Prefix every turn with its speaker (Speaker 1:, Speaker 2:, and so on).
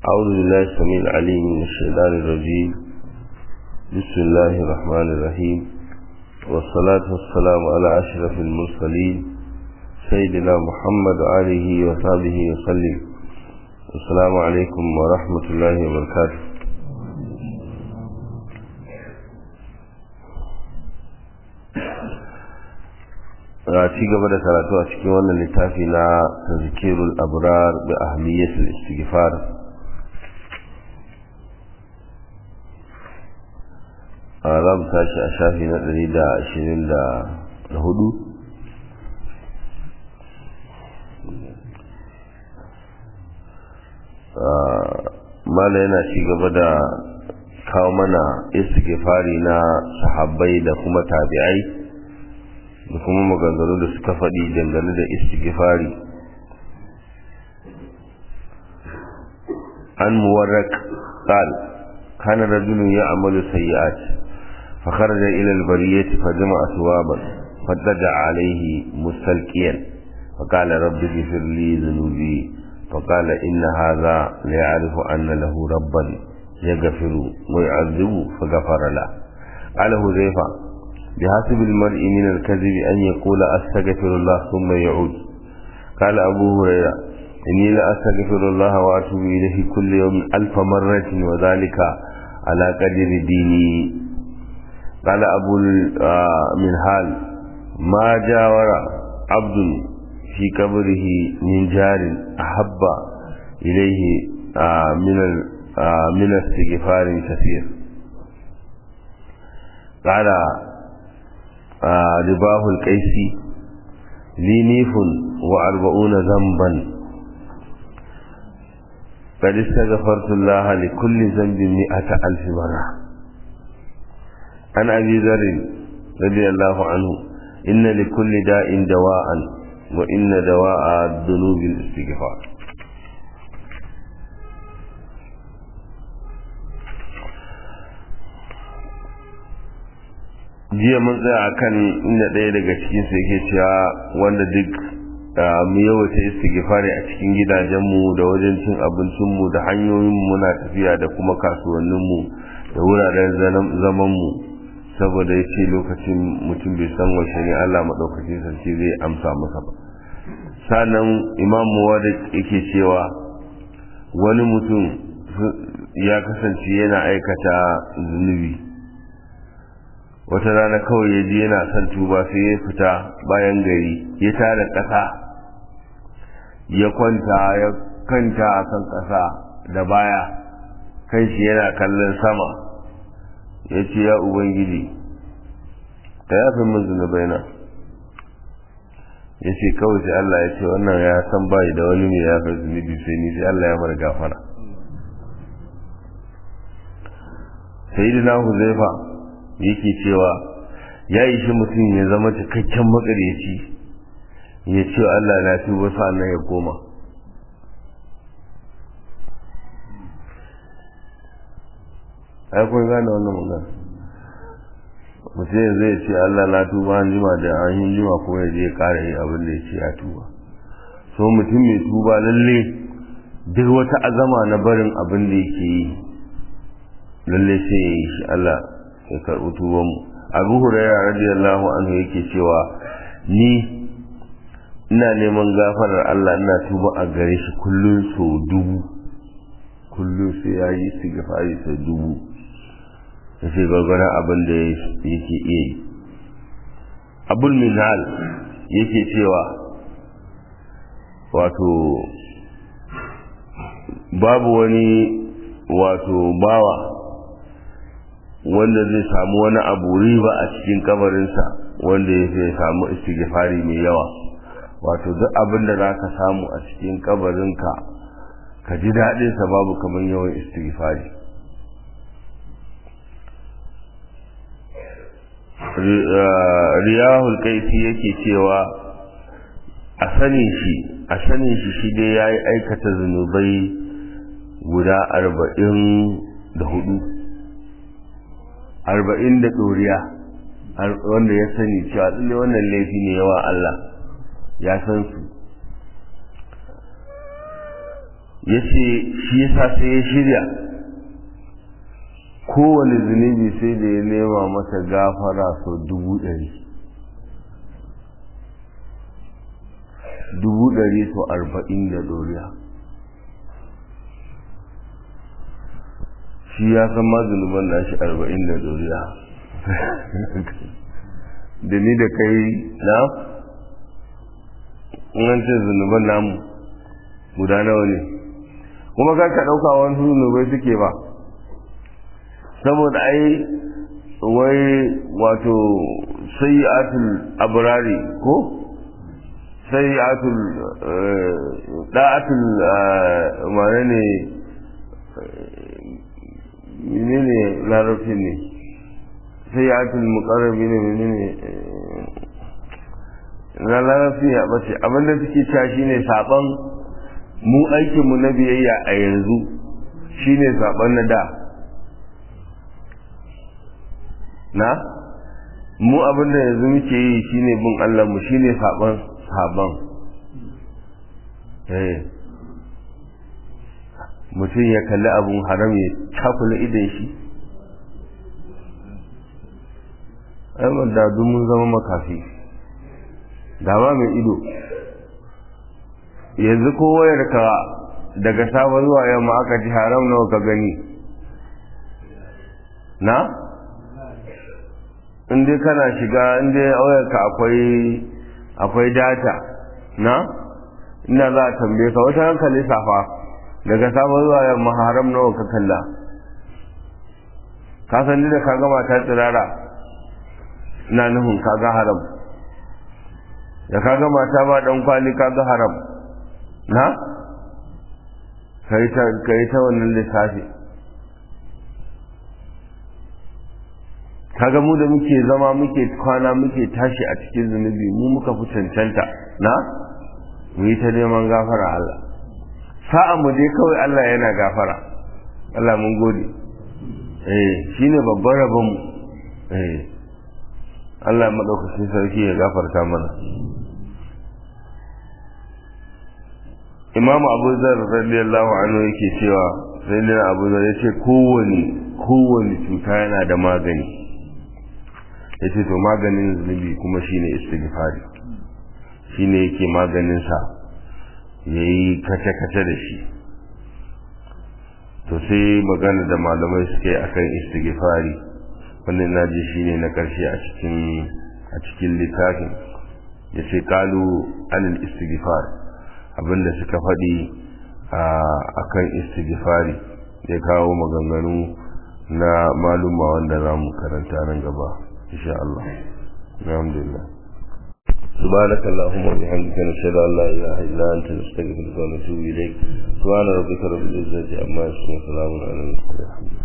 Speaker 1: أعوذ بالله السميع العليم من الشيطان الرجيم بسم الله الرحمن الرحيم والصلاة والسلام على أشرف المرسلين سيدنا محمد وآله وصحبه وسلم السلام عليكم ورحمة الله وبركاته a ci gaba da karatu a cikin wannan littafi na tazkirul abrar bi ahmiyatul istighfar a za mu tashi a shafi na ɗari da ashirin da hudu mala yana ci gaba da kawo mana istighfari na sahabbai da kuma tabi'ai da kuma maganganu da suka faɗi dangane da istighfari an muwarrak qal kana rajulun ya'malu sayyi'at fa kharaja ila al-bariyati fa jama'a thuwaban fadda alayhi mustalqiyan fa qala rabbi ighfir li dhunubi fa qala inna hadha la ya'rifu anna lahu rabban yaghfiru wa yu'adhibu fa ghafara la qala huzaifa بحسب المرء من الكذب أن يقول أستغفر الله ثم يعود قال أبو هريرة إني لأستغفر الله وأتوب إليه كل يوم ألف مرة وذلك على قدر ديني قال أبو المنهال ما جاور عبد في قبره من جار أحب إليه من من استغفار كثير قال رباه القيسي لي نيف وأربعون ذنبا قد استغفرت الله لكل ذنب مئة ألف مرة عن أبي ذر رضي الله عنه إن لكل داء دواء وإن دواء الذنوب الاستغفار jiya mun tsaya a kan inda ɗaya daga cikin su yake cewa wanda duk mu yawaita istighfari a cikin gidajenmu da wajen cin abincinmu da hanyoyin muna tafiya da kuma kasuwanninmu da wuraren zamanmu saboda ya ce lokacin mutum bai san washe ne Allah maɗaukacin sarki zai amsa masa ba sannan imam muwadik yake cewa wani mutum ya kasance yana aikata zunubi wata rana kawai ya ji yana son tuba sai ya fita bayan gari ya tara ƙasa ya kwanta ya kanta a kan ƙasa da baya kan shi yana kallon sama ya ce ya ubangiji ka yafi min zunubai na ya ce kawai sai Allah ya ce wannan ya san bayi da wani mai yafi zunubi sai ni sai Allah ya mara gafara sayyidina huzaifa yake cewa ya yi shi mutum ya zama cikakken makaryaci ya ce Allah na tuba sa'annan ya koma ai kun gane wannan magana mutum zai ce Allah na tuba an jima da an yi jima ko ya je kara yi abin da ya ce ya tuba so mutum mai tuba lalle duk wata azama na barin abin da yake yi lalle sai ya yi shi Allah ya karɓi tubanmu abu huraira radiyallahu anhu yake cewa ni ina neman gafarar Allah ina tuba a gare shi kullum so dubu kullum sai ya yi istighfari sau dubu ya ce gwargwaron abin da yake iya yi abul minhal yake cewa wato babu wani wato bawa wanda zai samu wani abu riba a cikin kabarinsa wanda ya zai samu istighfari mai yawa wato duk abin da za ka samu a cikin kabarinka ka ji daɗinsa babu kamar yawan istighfari riyahul kaifi yake cewa a sanin shi a sanin shi shi dai ya yi aikata zunubai guda arba'in da hudu arba'in da ɗoriya wanda ya sani cewa tsalle wannan laifi ne yawa Allah ya san su ya ce shi yasa sai ya shirya kowane zunubi sai da ya nema masa gafara sau dubu ɗari dubu ɗari sau arba'in da doriya shi ya san ma zunuban nashi arba'in da doriya da ni da kai na in ce zunuban namu guda nawa ne kuma kan ka ɗauka wani zunubai suke ba saboda ai wai wato sayyatul abrari ko sayyatul da'atul mane ne menene larabci ne sayyatul muqarrabi ne menene na larabci ya bace abinda suke cewa shine saban mu aikin mu na biyayya a yanzu shine saban na da na mu abinda yanzu muke yi shine bin Allah mu shine saban saban eh mutum ya kalli abun haram ya cakula idan shi ai da mun zama makafi da ba mai ido yanzu ko wayarka daga safe zuwa yamma aka ji haram nawa ka gani na in dai kana shiga in dai wayarka akwai akwai data na ina za a tambaye ka wata hankali safa daga safe zuwa yamma haram nawa ka kalla ka san da ka gama ta tsirara ina nufin ka ga haram da ka gama ta ba dan kwali ka ga haram na kai ta kai ta wannan lissafi kaga mu da muke zama muke kwana muke tashi a cikin zunubi mu muka fi cancanta na mu yi ta neman gafara Allah sa'a mu dai kawai Allah yana gafara Allah mun gode eh shine babban rabon mu eh Allah madaukakin sarki ya gafarta mana Imam Abu Zar radiyallahu anhu yake cewa sai da Abu Zar yace kowane kowane cuta yana da magani yace to maganin zunubi kuma shine istighfari shine yake maganin sa yayi kace kace da shi to sai magana da malamai suke akan istighfari wannan ina ji shine na karshe a cikin a cikin littafin yace kalu anil istighfar abinda suka faɗi a kan istighfari ya kawo maganganu na maluma wanda za mu karanta nan gaba insha Allah alhamdulillah سبحانك اللهم وبحمدك نشهد ان لا اله الا انت نستغفرك ونتوب اليك سبحان ربك رب العزه عما يصفون وسلام على المرسلين